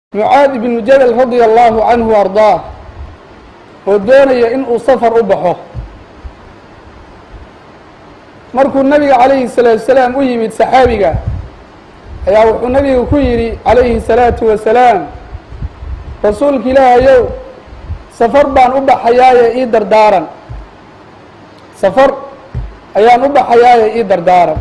mucaad ibnu jabal radia allahu canhu ardaah oo doonaya in uu safar u baxo markuu nabiga calayhi salaatu salaam u yimid saxaabiga ayaa wuxuu nabiga ku yidhi calayhi salaatu wasalaam rasuulka ilaahayow safar baan u baxayaaye ii dardaaran safar ayaan u baxayaaye ii dardaaran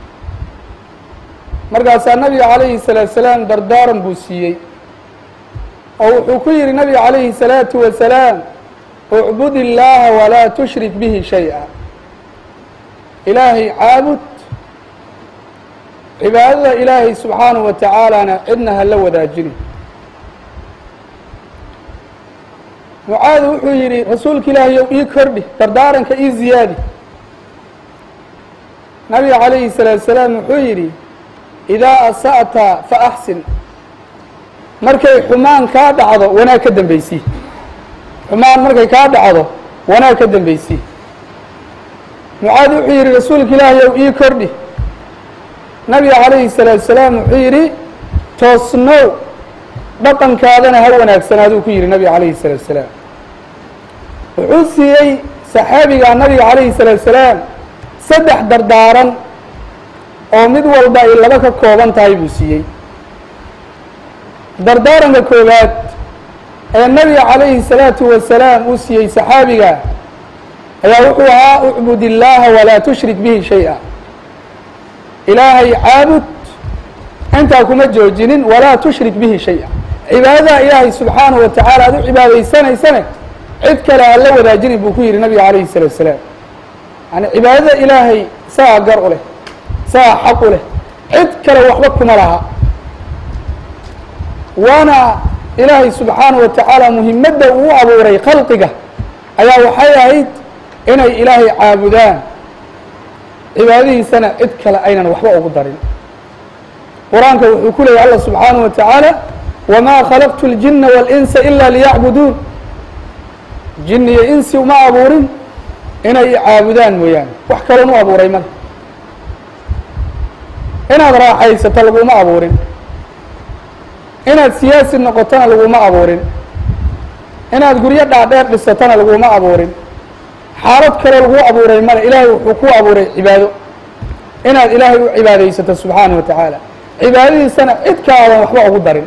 markaasaa nabiga calayhi salaatu salaam dardaaran buu siiyey oo wuxuu ku yidhi nabiga calayhi salaatu wasalaam ucbud illaaha walaa tushrik bihi shay-a ilaahay caabud cibaadada ilaahay subxaanahu wa tacaalana cidna ha la wadaajini mucaad wuxuu yidhi rasuulka ilaahayow ii kordhi dardaaranka ii ziyaadi nabiga calayhi salaatu salaam wuxuu yidhi idaa asa'ta fa axsin markay xumaan kaa dhacdo wanaag ka dambaysii xumaan markay kaa dhacdo wanaag ka dambaysii mucaad wuxuu yidhi rasuulka ilaahayow ii kordhi nabiga calayhi salaatu salaam wuxuu yidhi toosnow dhaqankaadana ha wanaagsanaaduu ku yidhi nabiga calayhi salaatu salaam wuxuu siiyey saxaabiga nabiga calayhi salaatu salaam saddex dardaaran oo mid walba ay laba ka kooban tahay buu siiyey dardaaranka koowaad ee nabiga calayhi salaatu wasalaam uu siiyey saxaabiga ayaa wuxuu ahaa ucbud illaaha walaa tushrik bihi shay-a ilaahay caabud intaa kuma joojinin walaa tushrik bihi shay-a cibaadada ilaahay subxaanahu wa tacaala aad u cibaadaysanaysane cid kale aan la wadaajinin buu ku yidhi nabiga calayhi salaatu wasalaam yani cibaadada ilaahay saa gar u leh saa xaq u leh cid kale waxba kuma laha waana ilaahay subxaanahu wa tacaala muhimadda uu abuuray khalqiga ayaa waxay ahayd inay ilaahay caabudaan cibaadadiisana cid kale aynan waxba ugu darin qur-aanka wuxuu ku leeyay allah subxaanahu wa tacaala wamaa khalaqtu اljina wاlinsa ila liyacbuduun jini iyo insi uma abuurin inay caabudaan mooyaane wax kaloon u abuuray male inaad raaxaysato laguma abuurin inaad siyaasi noqotona laguma abuurin inaad guryo dhaadheer dhisatona laguma abuurin xaalad kaloo lagu abuuray male ilaahay wuxuu ku abuuray cibaado inaad ilaahay u cibaadaysato subxaanahu wa tacaala cibaadadiisana cid ka aadan waxba ugu darin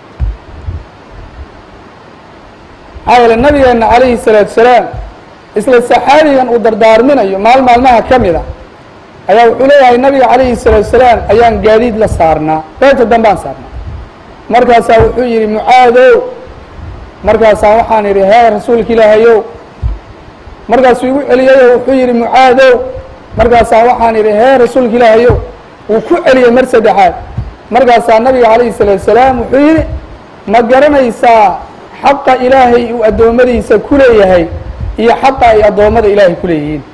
maxaa yeele nabigeenna calayhi salaatu salaam isla saxaabigan uu dardaarminayo maal maalmaha ka mid a ayaa wuxuu leeyahay nabiga calayhi salaatu salaam ayaan gaadiid la saarnaa beenta dambaan saarnaa markaasaa wuxuu yidhi mucaadow markaasaa waxaan idhi hee rasuulka ilaahayow markaasuu igu celiyayo wuxuu yidhi mucaadow markaasaa waxaan idhi hee rasuulka ilaahayow wuu ku celiyey mar saddexaad markaasaa nabiga calayhi salaatu salaam wuxuu yidhi ma garanaysaa xaqa ilaahay uu addoommadiisa ku leeyahay iyo xaqa ay addoommada ilaahay ku leeyihiin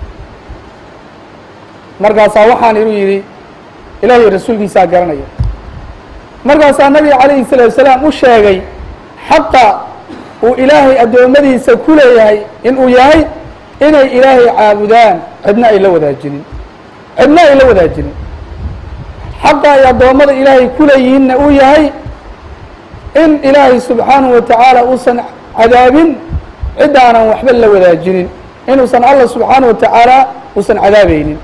markaasaa waxaan igu yidhi ilaahay rasuulkiisaa garanaya markaasaa nabiga calayhi salaatu salaam u sheegay xaqa uu ilaahay addoommadiisa ku leeyahay inuu yahay inay ilaahay caabudaan cidna ay la wadaajinin cidna ay la wadaajinin xaqa ay addoommada ilaahay ku leeyihiinna uu yahay in ilaahay subxaanahu wa tacaala uusan cadaabin ciddaanan waxba la wadaajinin inuusan allah subxaanahu wa tacaala uusan cadaabaynin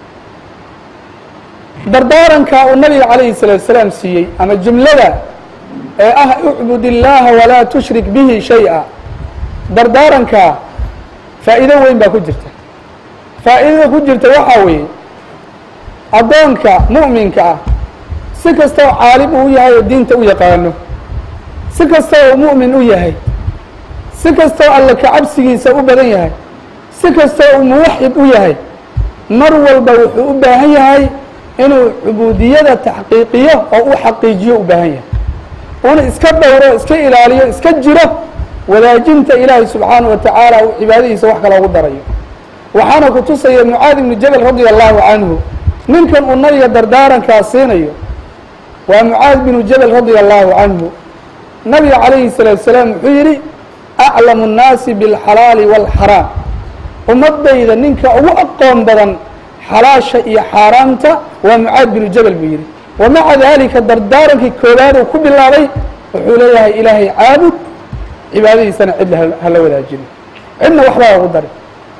dardaaranka uu nabiga calayhi salaatu salaam siiyey ama jumlada ee ah ucbud illaaha walaa tushrik bihi shay-a dardaaranka faa'iido weyn baa ku jirta faa'iidada ku jirta waxaa weeye addoonka mu'minka ah si kastoo caalim uu yahay oo diinta u yaqaano si kastoo uu mu'min u yahay si kastoo alle kacabsigiisa u badan yahay si kastoo uu muwaxid u yahay mar walba wuxuu u baahan yahay inuu cubuudiyada taxqiiqiyo oo u xaqiijiyo u baahan yahay una iska dhowro iska ilaaliyo iska jiro wadaajinta ilaahay subxaanahu wa tacaala uu cibaadadiisa wax kale ugu darayo waxaana ku tusaya mucaad ibnu jabal radia allahu canhu ninkan uu nabiga dardaarankaa siinayo waa mucaad binu jabal radia allahu canhu nabiga calayhi salaatu salaam wuxuu yidhi aclamu nnaasi biاlxalaali wاlxaraam ummadayda ninka ugu aqoon badan xalaasha iyo xaaraamta waa mucaad binu jabal buu yidhi wamaca daalika dardaarankii koowaad uu ku bilaabay wuxuu leeyahay ilaahay caabud cibaadadiisana cid hala wadaajino cidna waxbaa ugu dari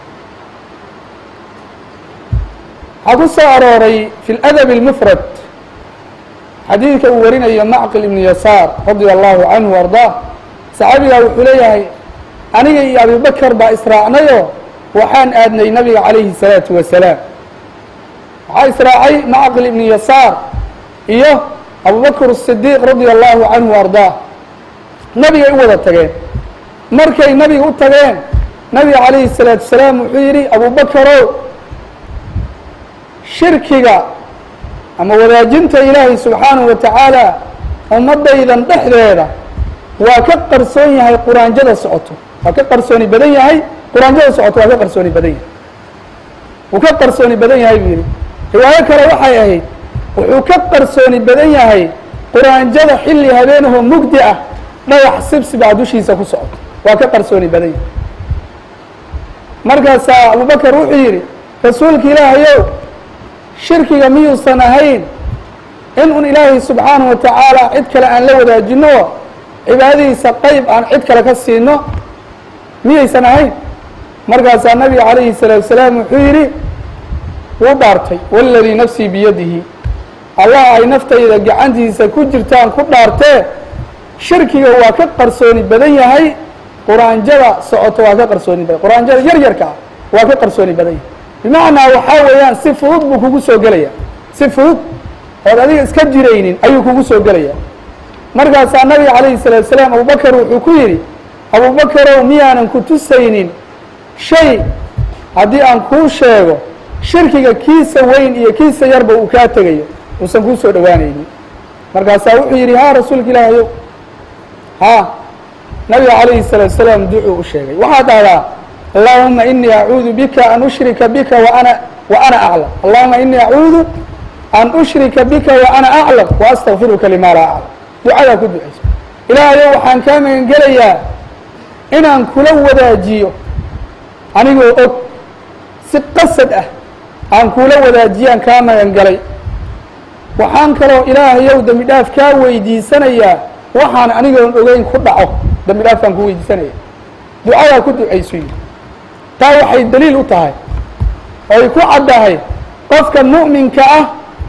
waxaa ku soo arooray fi اladab اlmufrad xadiidka uu warinayo macqil ibnu yasaar radia allahu canhu ardaa saxaabigaa wuxuu leeyahay aniga iyo abibakar baa israacnayo waxaan aadnay nabiga calayhi الsalaatu wasalaam waxaa israacay macqil ibnu yasaar iyo abubakr الصidiiq radia allahu canhu ardaa nabigay u wada tageen markay nabiga u tageen nabiga calayhi الsalaatu wasalaam wuxuu yidhi abubakarow shirkiga ama wadaajinta ilaahay subxaanahu wa tacaala ummadaydan dhexdeeda waa ka qarsoon yahay quraanjada socoto waa ka qarsooni badan yahay quraanjada socoto waa ka qarsooni badan yahay wuu ka qarsooni badan yahay buu yidhi riwaayo kale waxay ahayd wuxuu ka qarsooni badan yahay quraanjada xilli habeenahoo mugdi ah dhagax sibsibaa dushiisa ku socoto waa ka qarsooni badan yahay markaasaa abubakar wuxuu yidhi rasuulka ilaahayow shirkiga miyuusan ahayn in un ilaahay subxaanahu wa tacaala cid kale aan la wadaajino cibaadadiisa qeyb aan cid kale ka siino miyaysan ahayn markaasaa nabiga calayhi الsalaatu wasalaam wuxuu yidhi wuu dhaartay waladii nafsii biyadihi allah ay naftayda gacantiisa ku jirtaan ku dhaartee shirkiga waa ka qarsooni badan yahay quraanjada socoto waa ka qarsooni badan quraanjada yar yarka ah waa ka qarsooni badan yahay bimacnaa waxaa weeyaan si fudud buu kugu soo gelaya si fudud ood adiga iska jiraynin ayuu kugu soo gelaya markaasaa nabiga calayhi الsalaatu salaam abubakar wuxuu ku yidhi abubakarow miyaanan ku tusaynin shay haddii aan kuu sheego shirkiga kiisa weyn iyo kiisa yarba uu kaa tegayo uusan kuu soo dhowaanaynin markaasaa wuxuu yidhi haa rasuulka ilaahayow haa nabiga calayhi الsalaatu salaam ducuu u sheegay waxaad dhahdaa allahuma inii acuudu bika an ushrika bika waana wa ana aclam allahuma inii acuudu an ushrika bika wa ana aclam wa astaqfiruka lima laa aclam ducadaa ku ducayso ilaahayow waxaan kaa magan gelayaa inaan kula wadaajiyo anigoo og si qasad ah aan kula wadaajiyaan kaa magan galay waxaan kaloo ilaahayow dembi dhaaf kaa weydiisanayaa waxaan anigoon ogeyn ku dhaco dembi dhaafkaan ku weydiisanaya ducadaa ku ducayso yidhi taa waxay daliil u tahay oy ku caddahay qofka mu'minka ah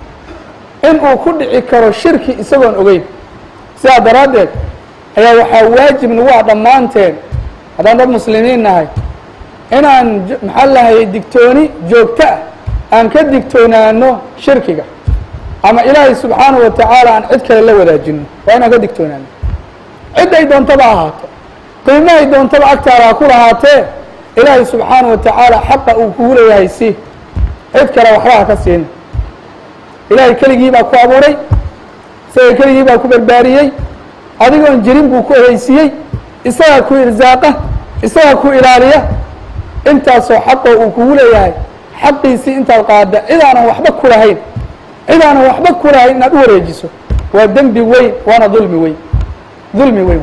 inuu ku dhici karo shirki isagoon ogeyn sidaa daraaddeed ayaa waxaa waajib nagu ah dhammaanteen haddaan dad muslimiin nahay inaan maxaa lahayay digtooni joogto ah aan ka digtoonaano shirkiga ama ilaahay subxaanahu wa tacaala aan cid kale la wadaajino waa inaan ka digtoonaano cid ay doontaba ahaato qiimo ay doontaba agtaada ha ku lahaatee ilaahay subxaanahu wa tacaala xaqa uu kugu leeyahay si cid kale waxba ha ka siina ilaahay keligii baa ku abuuray isaga keligii baa ku barbaariyey adigoon jirin buu ku ehaysiiyey isagaa ku irsaaqa isagaa ku ilaaliya intaasoo xaqoo uu kugu leeyahay xaqiisii intaad qaada cid aanan waxba ku lahayn cid aanan waxba ku lahayn inaad u wareejiso waa dembi weyn waana dulmi weyn dulmi weyn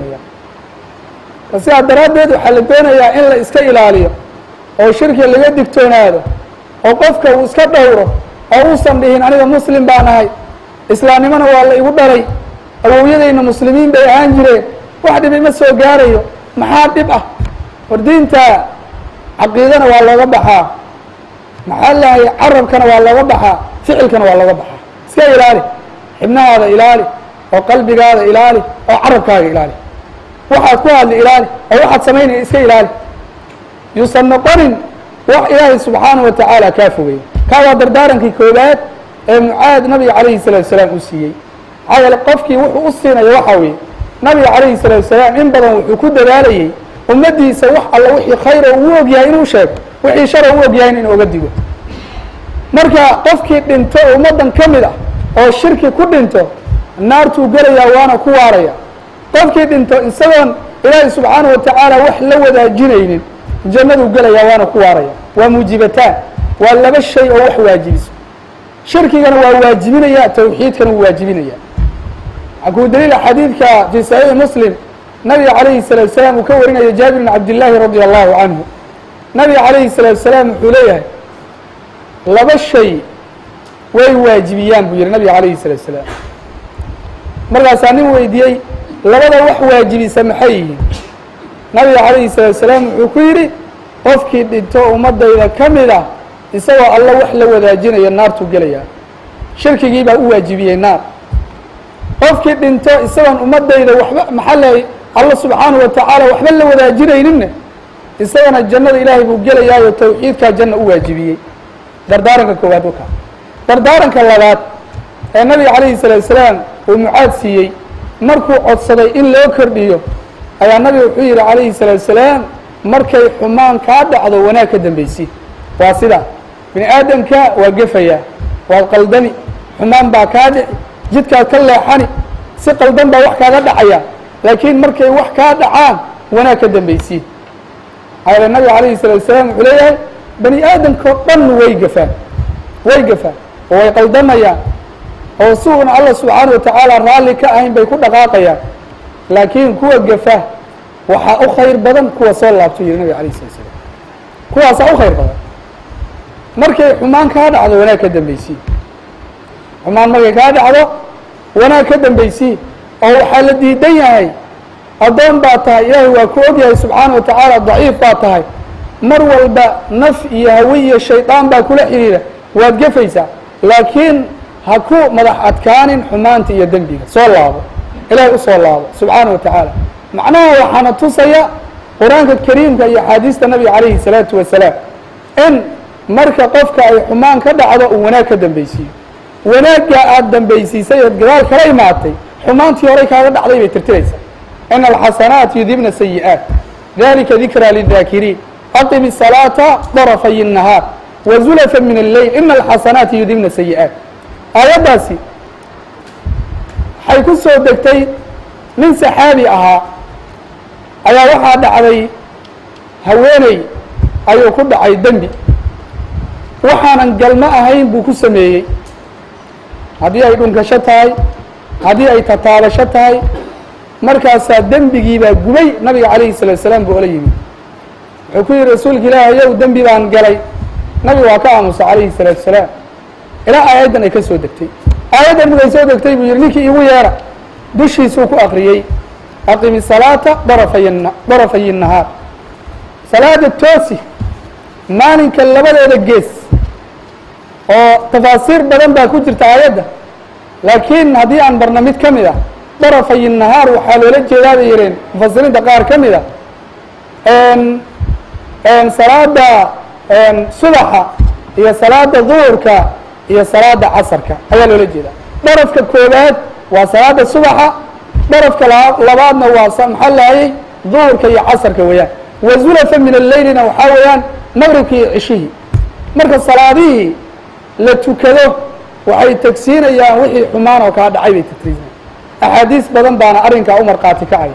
weyaan sidaa daraaddeed waxaa la doonayaa in la iska ilaaliyo oo shirki laga digtoonaado oo qofka uu iska dhowro oo uusan dhihin aniga muslim baan ahay islaamnimona waa la igu dhalay awowyadayna muslimiin bay ahaan jireen wax dhib ima soo gaarayo maxaa dhib ah war diinta caqiidana waa looga baxaa maxaa lahay carabkana waa looga baxaa ficilkana waa looga baxaa iska ilaali xibnahaada ilaali oo qalbigaada ilaali oo carabkaaga ilaali waxaad ku hadli ilaali oo waxaad samaynaya iska ilaali yuusan noqonin wax ilaahay subxaanahu wa tacaala kaa fogay kaa waa dardaarankii koobaad ee mucaad nabiga calayhi salatu wasalaam uu siiyey maxaa yeele qofkii wuxuu u siinayo waxaa weeye nabiga calayhi salatu wasalaam in badan wuxuu ku dadaalayey ummaddiisa wax alla wixii khayra uu og yahay inuu sheego wixii shara u og yahayna inuu oga digo marka qofkii dhinto ummaddan ka mid ah oo shirki ku dhinto naartuu gelayaa waana ku waaraya qofkii dhinto isagoon ilaahay subxaanahu wa tacaala wax la wadaajinaynin jannaduu gelayaa waana ku waaraya waa muujibataan waa laba shay oo wax waajibiso shirkigana waa waajibinaya tawxiidkana wuu waajibinaya waxaa kuu daliila xadiidka fii saxiixi muslim nabiga calayhi salatu wasalaam uu ka warinayo jaabir bn cabdillaahi radia allahu canhu nabiga calayhi salatu wasalaam wuxuu leeyahay laba shay way waajibiyaan buu yihi nabiga calayhi salatu wasalaam markaasaa nin weydiiyey labada wax waajibisa maxay yihiin nabiga calayhi salaatu salaam wuxuu ku yidhi qofkii dhinto ummadayda ka mid ah isagoo alla wax la wadaajinaya naartuu gelayaa shirkigii baa u waajibiyey naar qofkii dhinto isagoon ummadayda waxba maxaa leey alla subxaanahu wa tacaala waxba la wadaajinayninne isagana jannada ilaahay buu gelayaayo tawxiidkaa janna u waajibiyey dardaaranka koowaad wakaa dardaaranka labaad ee nabiga calayhi salaatu salaam uu mucaad siiyey markuu codsaday in loo kordhiyo ayaa nabiga wuxuu yidhi calayhi salaatu salaam markay xumaan kaa dhacdo wanaag ka dambaysi waa sidaa bini aadamka waa gefayaa waad qaldami xumaan baa kaa dhici jidkaad ka leexani si qaldan baa wax kaaga dhacaya laakiin markay wax kaa dhacaan wanaag ka dambaysi maxaa yeele nabiga calayhi salaatu salaam wuxuu leeyahay bani aadamka o dhan way gafaan way gafaan oo way qaldamayaan oo si uuna alla subxaana wa tacaala raalli ka ahayn bay ku dhaqaaqayaan laakiin kuwa gafa waxaa u khayr badan kuwa soo laabto yihi nabiga alayh salatu salaam kuwaasaa u khayr badan markay xumaan kaa dhacdo wanaag ka dambaysiin xumaan markay kaa dhacdo wanaag ka dambaysiin oo waxaa la diidan yahay addoon baa tahay ilaahay waa ku og yahay subxaana wa tacaala daciif baa tahay mar walba naf iyo hawe iyo shaydaan baa kula xidhiira waad gefaysaa laakiin ha ku madax adkaanin xumaanta iyo dembiga soo laabo ilaahay u soo laabo subxaana wa tacaala macnaha waxaana tusaya qur-aanka kariimka iyo axaadiista nabiga calayhi salaatu wasalaam in marka qofka ay xumaan ka dhacdo uu wanaag ka dambaysiiyo wanaaggaa aada dambaysiisay ood gadaal kala imaatay xumaantii horay kaaga dhacday bay tirtiraysaa ina alxasanaat yudibna sayi'aat dalika dikraa lidaakiriin aqim الsalaata darafay الnahaar wazulafa min alleyl ina alxasanaati yudibna sayi'aat aayaddaasi waxay ku soo degtay nin saxaabi ahaa ayaa waxaa dhacday haweeney ayuu ku dhacay dembi waxaanan galmo ahayn buu ku sameeyey haddii ay dhunkasho tahay haddii ay tataabasho tahay markaasaa dembigiibaa gubay nabiga calayhi salatu salaam buu ola yimid wuxuu ku yihi rasuulka ilaahi yow dembi baan galay nabiga waa ka aamusa calayhi salaatu salaam ilaa aayaddan ay ka soo degtay aayaddan markay soo degtay buu yihi ninkii igu yeera dushiisuu ku akriyey aqimi salaata darafay darafay الnahaar salaada toosi maalinka labadeeda gees oo tafaasiir badan baa ku jirta aayadda laakiin haddii aan barna mid ka mid ah darafay الnahaar waxaa loola jeedaa bay yiheen mufasiriinta qaar ka mid a salaada subaxa iyo salaada duhurka iyo salaada casarka ayaa loola jeedaa darafka koobaad waa salaada subaxa darafka labaadna waa maxaa lahayay duhurka iyo casarka weeyaan wazulafa min alleylina waxaa weeyaan maqribka iyo cishihii marka salaadihii la tukado waxay tegsiinayaan wixii xumaan oo kaa dhacay bay tagsiinayaan axaadiis badan baana arrinkaa u markhaati kacaya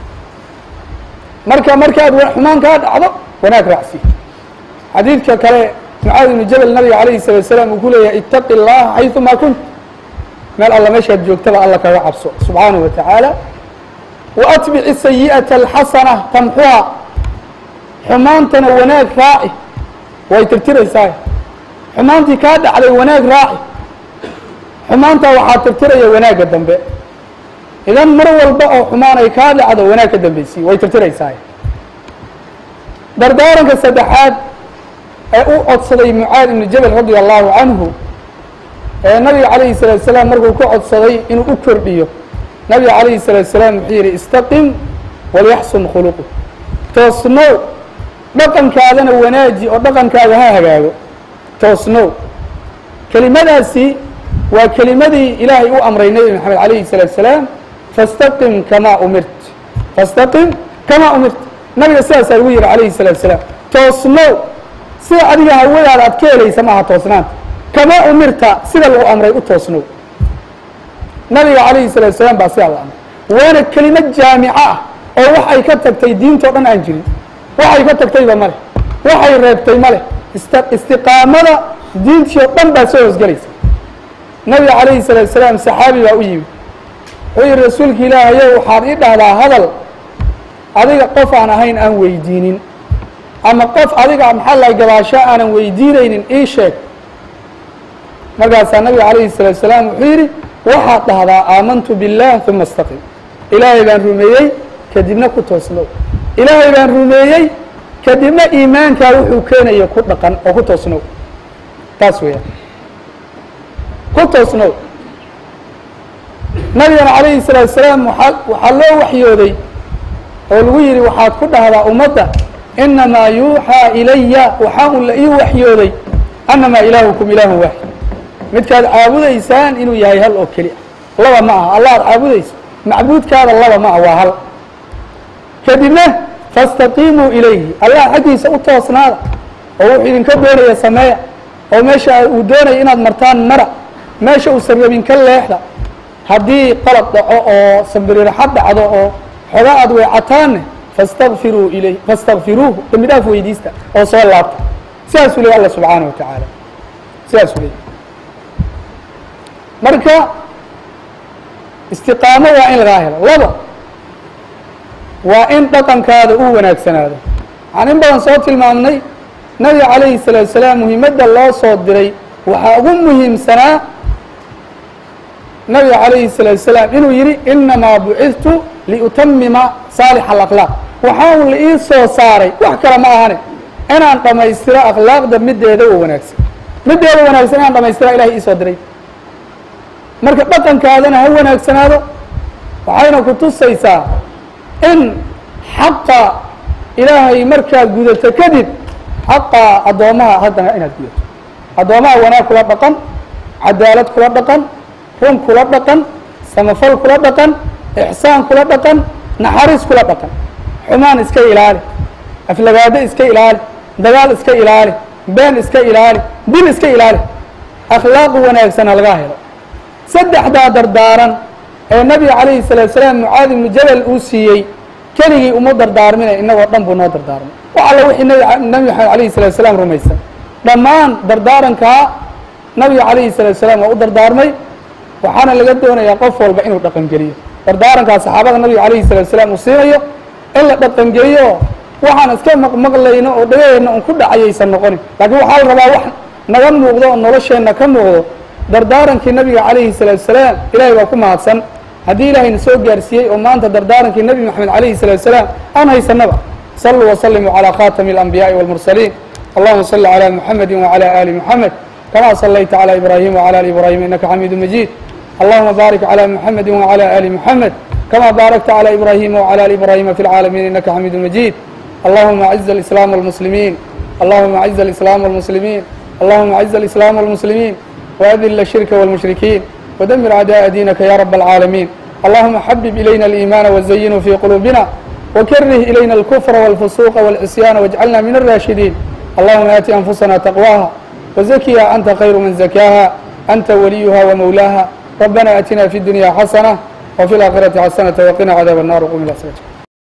marka markaad xumaan kaa dhacdo wanaag raacsi xadiidka kale mucaadi ibnu jabal nabiga calayhi salatu salaam uu ku leeyahay itaqi اllaha xayثumaa kunt meel alla meeshaad joogtaba alla kaga cabso subxaanaه wa tacaala waatbici sayi'ata alxasana tamxuha xumaantana wanaag raaci way tirtiraysaa xumaantii kaa dhacday wanaag raaci xumaantaa waxaa tirtiraya wanaagga dambe idan mar walba oo xumaan ay kaa dhacdo wanaag ka dambaysiy way tirtiraysaa dardaaranka saddexaad ee u codsaday mucaad ibnu jabal radia allahu canhu ee nabiga calayhi salaatu salaam markuu ku codsaday inuu u kordhiyo nabiga calayhi salaatu salaam wuxuu yidhi istaqim walyaxsun khuluqu toosnow dhaqankaadana wanaaji oo dhaqankaaga ha hagaago toosnow kelimadaasi waa kelimadii ilaahay u amray nebi maxamed calayhi salaatu salaam fastaqim kamaa umirt fastaqim kamaa umirt nabiga sidaasaa lagu yihi calayhi salaatu salaam toosnow sida adiga hawadaada aad ka helaysa maaha toosnaanta kamaa umirta sida lagu amray u toosnow nabiga calayhi salaatu salaam baa sidaa la amray waana kelimad jaamico ah oo wax ay ka tagtay diintao dhan aan jirin waxay ka tagtayba male waxay reebtay male ist istiqaamada diintii oo dhan baa soo hoosgelaysa nabiga calayhi salaatu salaam saxaabi baa u yimid wuxuu yihi rasuulka ilaahayow waxaad ii dhahdaa hadal adiga qof aan ahayn aan weydiinin ama qof adiga maxaa lahay gabaasho aanan weydiinaynin ii sheeg markaasaa nabiga calayhi salaatu salaam wuxuu yidhi waxaad dhahdaa aamantu biاllah uma istaqim ilaahay baan rumeeyey kadibna ku toosnow ilaahay baan rumeeyey kadibna iimaankaa wuxuu keenaya ku dhaqan oo ku toosnow taas weeyaan ku toosnow nabigana calayhi salaatu salaam waaa waxaa loo waxyooday oo lagu yidhi waxaad ku dhahdaa ummadda inamaa yuuxaa ilaya waxaa un la ii waxyooday annamaa ilaahukum ilaahun waaxid midkaad caabudaysaan inuu yahay hal oo keli ah laba ma aha allah ad caabudayso macbuudkaada laba ma ah waa hal kadibna faاstaqiimuu ilayhi allah xaggiisa u toosnaada oo wuxuu idinka doonaya sameeya oo meesha uu doonaya inaad martaan mara meesha uusan rabin ka leexda haddii qalad dhaco oo sambiriraxad dhacdo oo xoga aad weecataanne fastakfiruu ilay fastakfiruuhu dembi dhaaf weydiista oo soo laabta sidaasuu leey alla subxaana wa tacaala sidaasuu leey marka istiqaamo waa in lagaa helo laba waa in dhaqankaada uu wanaagsanaado waxaan in badan soo tilmaamnay nabiga calayhi salaatu salaam muhiimadda loo soo diray waxaa ugu muhiimsanaa nabiga calayhi salaatu salaam inuu yidhi inamaa bucidtu liutamima saalixa alakhlaaq waxaa un la ii soo saaray wax kale ma ahane inaan dhammaystiro akhlaaqda middeeda oo wanaagsan middeeda wanaagsan inaan dhamaystira ilahay iisoo diray marka dhaqankaadana ha wanaagsanaado waxayna ku tusaysaa in xaqa ilaahay markaad gudato kadib xaqa addoommaha haddana inaad gudato addoommaha wanaag kula dhaqan cadaalad kula dhaqan run kula dhaqan samafal kula dhaqan ixsaan kula dhaqan naxariis kula dhaqan xumaan iska ilaali aflagaado iska ilaali dagaal iska ilaali been iska ilaali dil iska ilaali akhlaaq wanaagsan ha lagaa helo saddexdaa dardaaran ee nabiga calayhi salaatu salaam mucaadi ibnu jabal uu siiyey keligii uma dardaarmina inagoo dhan buu noo dardaarmay wax alla wixii nabi nabi maxamed alayhi salatu salaam rumaysan dhammaan dardaarankaa nabiga calayhi salaatu salaam waa u dardaarmay waxaana laga doonayaa qof walba inuu dhaqangeliyo dardaarankaa saxaabada nabiga calayhi salaatu salaam uu siinayo in la dhaqangeliyo waxaan iska maqmaqlayno oo dhagaheenna un ku dhacayaysan noqonin laakiin waxaa la rabaa wax naga muuqdo oo nolosheenna ka muuqdo dardaarankii nabiga calayhi salaatu salaam ilahay baa ku mahadsan haddii ilaahayna soo gaarsiiyey oo maanta dardaarankii nebi moxamed calayhi salaatu salaam aan haysanaba saluu wasalimuu calaa khatami alanbiyaaءi wاlmursaliin allahuma salli calى muxamedi wعalى ali muxamed kama salayta calى ibrahim wعalى ali ibrahim inaka xamiidu majid allahuma baarik calى muxamedi wعalى ali muxamed kama baarakta calى ibrahim wعalى ali ibrahima fi اlcaalamiin inaka xamiidu majid allahuma aciz اlislaam wاlmuslimiin allahuma aciz اlislaam wاlmuslimiin allahuma aciz اlislaam wاlmuslimiin وأذل الشرك والمشركين ودمر أعداء دينك يا رب العالمين اللهم حبب إلينا الإيمان وزينه في قلوبنا وكره إلينا الكفر والفسوق والعصيان واجعلنا من الراشدين اللهم آت أنفسنا تقواها وزكها أنت خير من زكاها أنت وليها ومولاها ربنا أتنا في الدنيا حسنة وفي الآخرة حسنة وقنا عذاب النار وقم إلى صلاتك